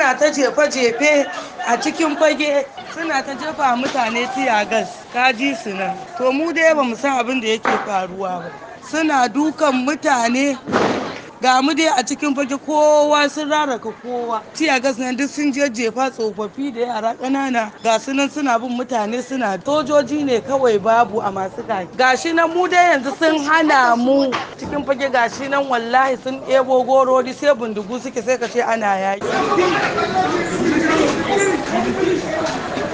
suna ta jefe-jefe a cikin fage suna ta jefa mutane tiyagas kaji su nan to mu dai ba mu san abin da yake faruwa ba suna dukan mutane ga mu dai a cikin fage kowa sun raraka kowa tiyagas nan duk sun je jefa tsofaffi da yara ƙanana ga su nan suna bin mutane suna sojoji ne kawai babu a masu gaki gashi nan mu dai yanzu sun hana mu cikin fage gashi nan wallahi sun ɗebo gorori sai bindigu suke sai ka ce ana yaki